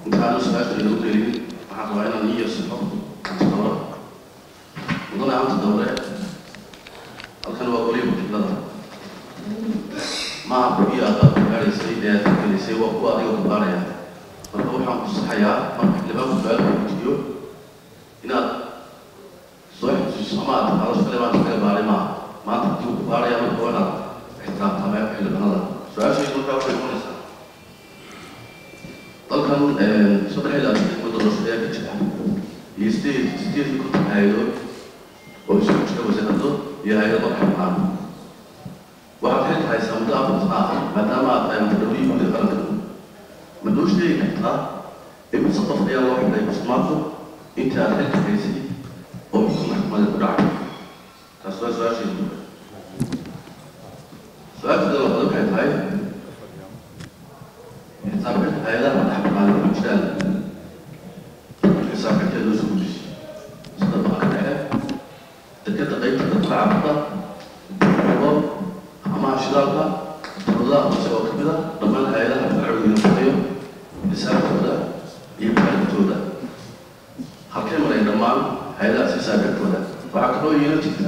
intaanu su-aasha inoo gelin waxaan rabaa inaan ii yeersano anta dowre mudane anta dowre halkan waa weliba qiblada maaha kuwii aad aad gaadhaysay ee aad gelisay waa kuwa adiga ku gaadhaya marka waxaan ku saxayaa marka xildhibaanku su-aal weydiiyo inaad soo xusuuso ama aad taqaado shaqale baan iskaga baaray maaha maanta haddii uu ku baaraya marka waa inaad ixtiraamtaa meel xildhibaanada su-aashaydu markaa waxay noqonaysaa dalkan saddex ilaa saddex muddo doorasho ayaa ka jira iyo sideed sideed iyo konton hay-adood oo isugu jira wasaarado iyo hay-ado xabnaan waxaad xilka haysaa muddo afar sano ah maadaama aad tahay mutadawiyii guud ee qaranka ma noo sheegi kartaa imise qof ayaa loo xidhay musmaanku intii aad xilka haysay oo xukun maxkamadeed ku dhacay taas waa su-aashaydu su-aasheeda labaad waxay tahay xisaabinta hay-adaha madaxbanaani ku jiraan xisaabinteeda loo soo gudisay sida banka dhexe dekeda qaybta dadka cabada ugo amaha shidaalka dowladaha hoose oo kamid a dhammaan hay-adaha sharciga shaqeeyo xisaabtooda iyo baarintooda halkay maray dhammaan hay-adahaas xisaabintooda waxaa kaloo yeelo jirta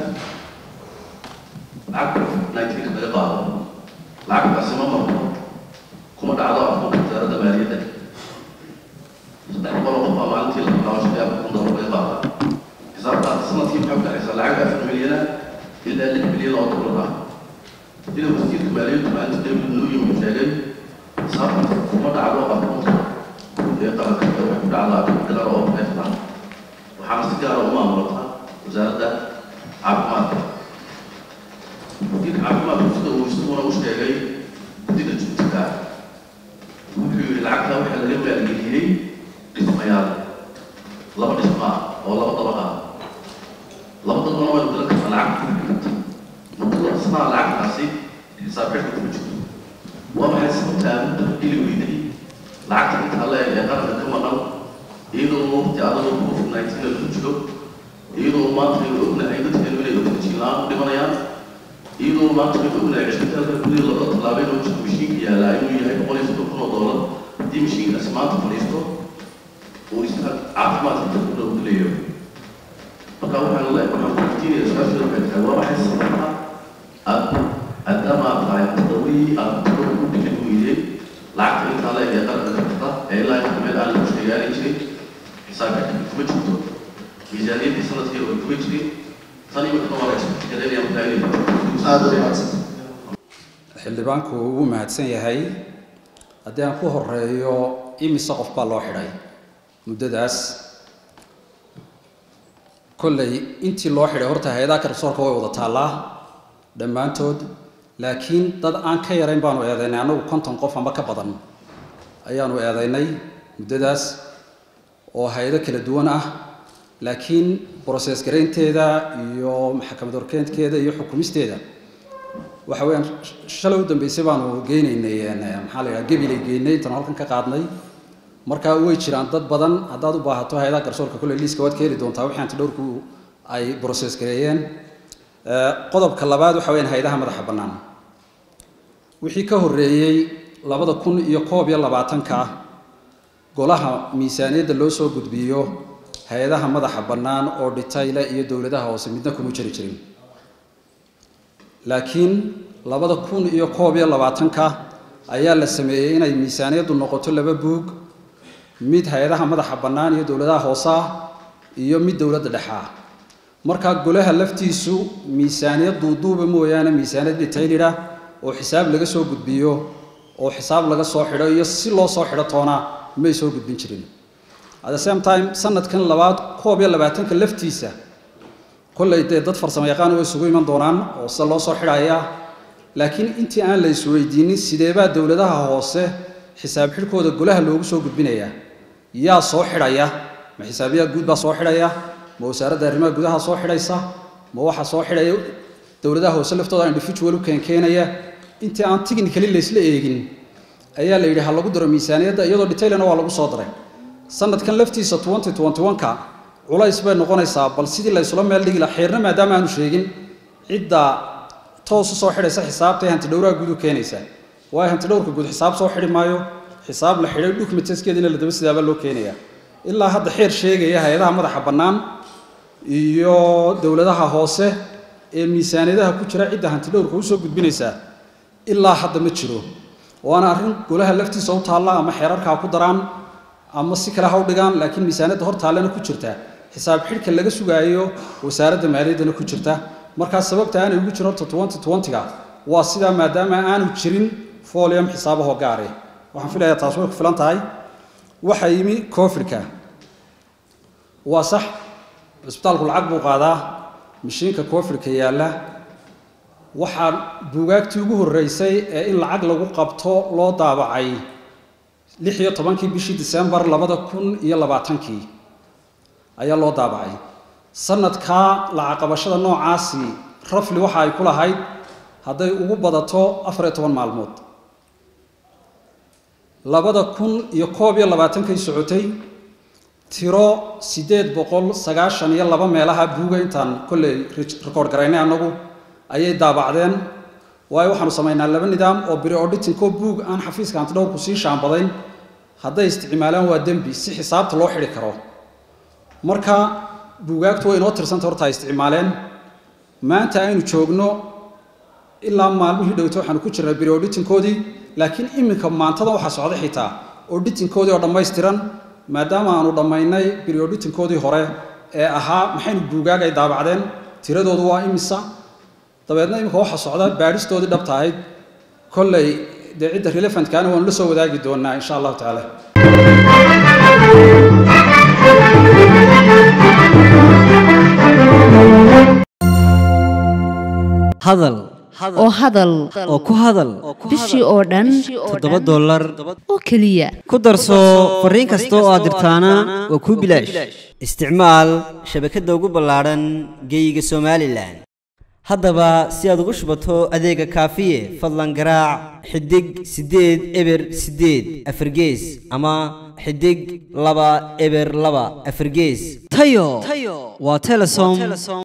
lacag nineteenka laga qaado lacagtaasi ma marto kuma dhacdo afkunka wasaaradda maaliyadda saddex boqol oo qof baa maalintii la bilaabo shan iyo afar kun doolar laga qaada xisaabtaas sanadkii maxay ku dhexaysaa lacag afar milyana ilaa lix milyan oo doolar ah sida wasiirka maaliyaddu maalinta david nuuyim sheegay xisaabtaas kuma dhacdo afkunka ee qaranka ee waxay ku dhacdaa bilar oo neefta waxaana si gaara u maamulata wasaaradda caafimaadka wasiirka caafimaadku sida uu isaguna u sheegay guddiga jubtiga wuxuu yidhi lacagta waxaa laga maalgeliyey dhismayaal laba dhismo ah oo laba dabaq ah laba dabaqna waynu galan kartaa lacagta ku xiganta muddada dhismaha lacagtaasi xisaab xidhka kuma jirto waa maxay sababta aamudda geli weyday lacagta intaa la eg ee qaranka ka maqan iyadoo waqti adagoo covid nineteen lagu jiro iyadoo maanta aynu ognahay dadkeenu inay oxygen la-aan u dhimanayaan iyadoo maanta aynu ognahay cisbitaalka gudaha laba tallaabeen oo jiro mashiinka yaallaa inuu yahay boqol iyo soddon kun oo doolar haddii mashiinkaasi maanta fadhiisto uu isbitaal caafimaadka dadku dhow gelayo marka waxaan le waxaan kuweydiinaya su-aasheeda waxay tahay waa maxay sababta aad maadaama aad tahay tadawii aad tadawii u dhigan weydeen lacagta intaa la eg ee qaranka ka jirta ee ilaa inta meel aan lagu sheegaani jirin xisaabka kuma jirto miisaaniyaddii sanadkii oo kuma jirin tan iyo waxba waa la isbitikareynaya markaa inay aada u mahadsan xildhibaanku wuu mahadsan yahay haddii aan ku horeeyo imise qof baa loo xidhay muddadaas kolley intii loo xidhay horta hay-adaha garsoorka way wada taallaa dhammaantood laakiin dad aan ka yarayn baanu eedaynay annagu konton qof ama ka badan ayaanu eedaynay muddadaas oo hay-ado kala duwan ah laakiin broses garaynteeda iyo maxkamad horkeentkeeda iyo xukumisteeda waxa weeyaan shalay u dambeysay baanu geynaynay maxaa la yidhaha gebilay geynay intaan halkan ka qaadnay marka way jiraan dad badan haddaad u baahato hay-adaha garsoorka kolley liiska waad ka heli doontaa wixii anti dhowrku ay broses gareeyeen qodobka labaad waxa weyaan hay-adaha madaxa bannaan wixii ka horreeyey labada kun iyo koob iyo labaatanka golaha miisaaniyadda loo soo gudbiyo hay-adaha madaxa bannaan oo dhitayle iyo dowladaha hoose midna kuma jiri jirin laakiin labada kun iyo koob iyo labaatanka ayaa la sameeyey inay miisaaniyaddu noqoto laba buug mid hay-adaha madaxa bannaan iyo dowladaha hoose ah iyo mid dowladda dhexe ah markaa golaha laftiisu miisaaniyad duuduuba mooyaane miisaaniyad dhitaylidha oo xisaab laga soo gudbiyo oo xisaab laga soo xidho iyo si loo soo xidho toona may soo gudbin jirin at the same time sanadkan labaad koob iyo labaatanka laftiisa kolley dee dad farsamo yaqaan way isugu iman doonaan oo sida loo soo xidhaya laakiin intii aan la isweydiinin sideebaa dowladaha hoose xisaab xidhkooda golaha loogu soo gudbinayaa yaa soo xidhaya ma xisaabiyaa guud baa soo xidhaya ma wasaaradda arrimaha gudaha soo xidhaysa ma waxa soo xidhaya dowladaha hoose laftooda individual u keenkeenaya intii aan technically laysla eegin ayaa la yidhi ha lagu daro miisaaniyadda iyadoo detailna waa lagu soo daray sanadkan laftiisa twenty twenty one-ka culays bay noqonaysaa bal sidii la ysula meel dhigi laha xeerna maadaama aanu sheegin cidda toos u soo xidhaysa xisaabta ee hantidhowraha guud u keenaysa waayo hantidhowrka guud xisaab soo xidhi maayo xisaab la xidhay documentskeediina la daba sidaabaa loo keenayaa ilaa hadda xeer sheegaya hay-adaha madaxa bannaan iyo dowladaha hoose ee miisaaniyadaha ku jira cidda hantidhowrka usoo gudbinaysaa ilaa hadda ma jiro waana arrin golaha laftiisa u taalla ama xeerarkaa ku daraan ama si kale ha u dhigaan laakiin miisaaniyadda hor taallena ku jirta xisaab xidhka laga sugaayo wasaaradda maaliyaddana ku jirta markaa sababta aanay ugu jirin horta twenty twenty-ga waa sidaa maadaama aanu jirin folium xisaabahoo gaare waxaan filayaa taas way ku filan tahay waxaa yimi covidka waa sax cisbitaalku lacag buu qaadaa mashiinka covidka yaalla waxaa buugaagtii ugu horreysay ee in lacag lagu qabto loo daabacay lix iyo tobankii bishii disembar labada kun iyo labaatankii ayaa loo daabacay sanadkaa lacag qabashada noocaasi rafli waxa ay ku lahayd hadday ugu badato afar iyo toban maalmood labada kun iyo koob iyo labaatankay socotay tiro siddeed boqol sagaashan iyo laba meelaha buuga intaan kolley record garaynay annagu ayay daabacdeen waayo waxaanu samaynaa laba nidaam oo biri auditingko buug aan xafiiska hantidhowrku sii shaambadayn hadday isticmaalaan waa dembi si xisaabta loo xidhi karo marka buugaagtu way inoo tirsanta horta ay isticmaaleen maanta aynu joogno ilaa maalmihii dhowto waxaanu ku jirnay biri auditingkoodii laakiin iminka maantada waxaa socda xitaa auditingkoodii oo dhammaystiran maadaama aanu dhammaynay biri auditingkoodii hore ee ahaa maxaynu buugaag ay daabacdeen tiradoodu waa imisa dabeedna iminka waxaa socda baadhistoodii dhabta ahayd kolley dee cidda relevantkaana waanu la soo wadaagi doonaa insha allahu tacaala hadal oo hadal oo ku hadal bishii oo dhan toddoba dollar oo keliya ku darso fariin kasta oo aad dirtaana waa kuu bilaash isticmaal shabakadda ugu ballaadhan geeyiga somalilan haddaba si aad ugu shubato adeega kaafiye fadlan garaac xidig siddeed eber siddeed afargees ama xidig laba eber laba afargees tayo waa telesom